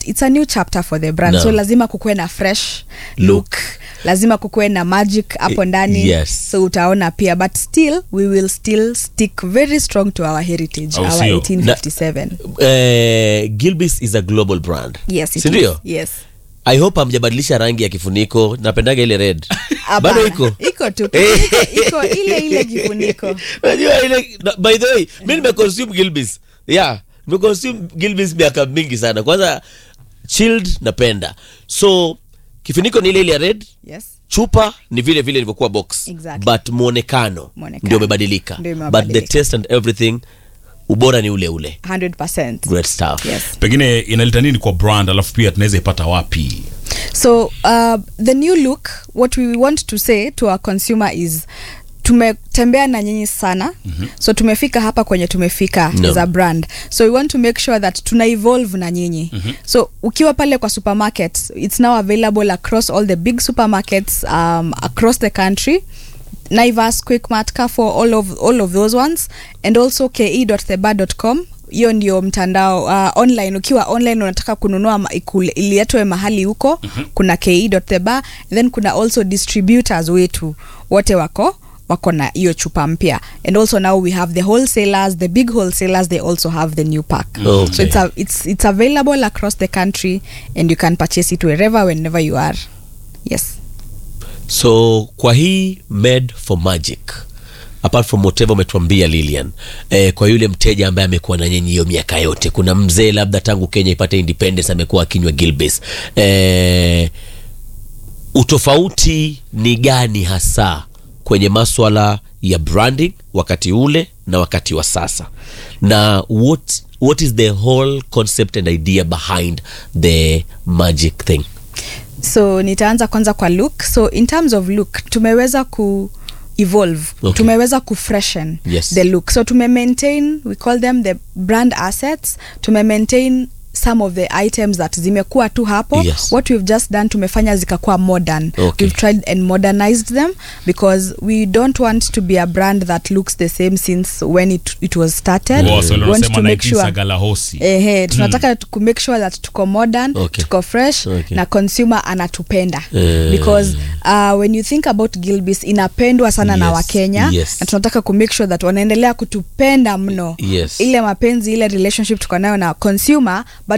it's a new chapter for the brand No. so lazima kukuwe na fresh look, Look. lazima kukuwe na magic hapo I- ndani yes. so utaona pia but still we will still stick very strong to our heritage Au our sio? 1857 eh, gilbis is a global brand yes it sindio is. yes i hope hamjabadilisha rangi ya kifuniko napendaga ile red Hapana. bado iko iko tu iko, iko ile ile kifuniko Unajua ile na- by the way mi nimeconsume gilbis yeah nimeconsume gilbis miaka mingi sana kwanza chilled napenda so kifuniko ni ile ile ya red yes chupa ni vile vile ilivyokuwa box Exactly. but mwonekano Mwonekano. ndio umebadilika Ndio but the imebadilika. taste and everything ubora ni ule ule 100% great stuff yes pengine inaleta nini kwa brand alafu pia tunaweza ipata wapi So uh, the new look, what we want to say to our consumer is tumetembea na nyinyi sana mm-hmm. so tumefika hapa kwenye tumefika No. as a brand so we want to make sure that tuna evolve na nyinyi mm-hmm. so ukiwa pale kwa supermarket it's now available across all the big supermarkets um, across the country naivas quickmart carrefour all of, all of those ones and also ke.theba.com hiyo ndio mtandao uh, online ukiwa online unataka kununua ma- ikule- ilietwe mahali huko mm-hmm. kuna ke.theba then kuna also distributors wetu wote wako wako na hiyo chupa mpya and also now we have the wholesalers the big wholesalers they also have the new pack Okay. so it's, a, it's, it's available across the country and you can purchase it wherever whenever you are yes so kwa hii made for magic apart from whatever umetuambia lilian eh, kwa yule mteja ambaye amekuwa na nyinyi hiyo miaka yote kuna mzee labda tangu kenya ipate independence amekuwa akinywa gilbis eh, utofauti ni gani hasa kwenye maswala ya branding wakati ule na wakati wa sasa na what, what is the whole concept and idea behind the magic thing so nitaanza kwanza kwa look so in terms of look tumeweza ku evolve Okay. tumeweza ku freshen Yes. the look so tume maintain we call them the brand assets tume maintain some of the items that zimekuwa tu hapo Yes. what we've just done tumefanya zikakuwa modern Okay. we've tried and modernized them because we don't want to be a brand that looks the same since when it, it was started Wasa we want wanasema to make sure naitinsagalahosi ehe tunataka mm. kumake sure that tuko modern Okay. tuko fresh Okay. na consumer anatupenda Eh. because uh, when you think about gilbis inapendwa sana na Yes, wakenya yes. na tunataka kumake sure that wanaendelea kutupenda mno Yes. ile mapenzi ile relationship tuko nayo na consumer